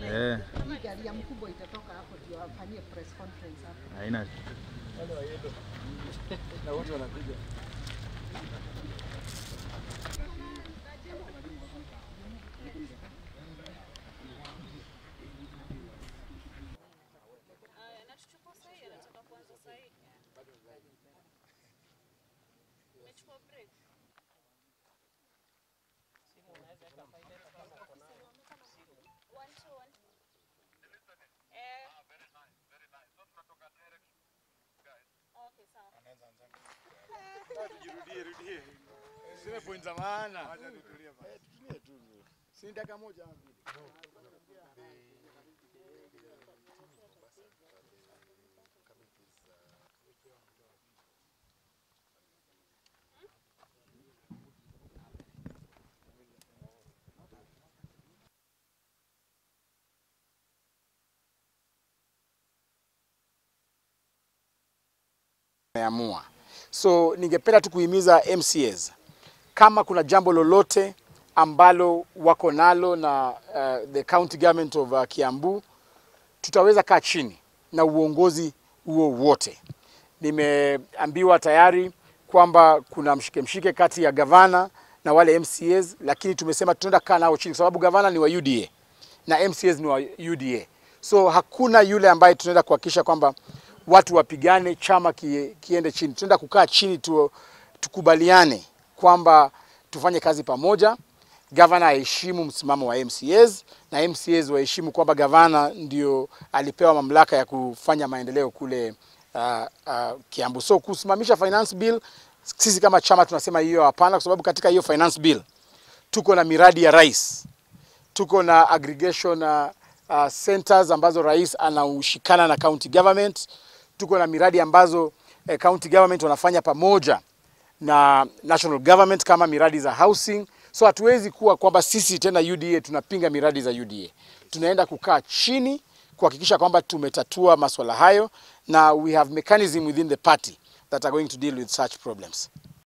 Eh, Hii gari ya mkubwa itatoka hapo ndio afanyie press conference hapo. haina Sina point za maana. Eh, tutulie tu. Si dakika moja. Meamua. So ningependa tu kuhimiza MCAs kama kuna jambo lolote ambalo wako nalo na uh, the county government of uh, Kiambu, tutaweza kaa chini na uongozi huo wote. Nimeambiwa tayari kwamba kuna mshike mshike kati ya gavana na wale MCAs, lakini tumesema tunaenda kaa nao chini, kwa sababu gavana ni wa UDA na MCAs ni wa UDA. So hakuna yule ambaye tunaenda kuhakikisha kwamba watu wapigane, chama kie, kiende chini. Tunaenda kukaa chini tu, tukubaliane kwamba tufanye kazi pamoja. Gavana aheshimu msimamo wa MCAs na MCAs waheshimu kwamba gavana ndio alipewa mamlaka ya kufanya maendeleo kule uh, uh, Kiambu. So kusimamisha finance bill, sisi kama chama tunasema hiyo hapana, kwa sababu katika hiyo finance bill tuko na miradi ya rais, tuko na aggregation uh, uh, centers ambazo rais anaushikana na county government, tuko na miradi ambazo eh, county government wanafanya pamoja na national government kama miradi za housing. So hatuwezi kuwa kwamba sisi tena UDA tunapinga miradi za UDA. Tunaenda kukaa chini kuhakikisha kwamba tumetatua maswala hayo na we have mechanism within the party that are going to deal with such problems.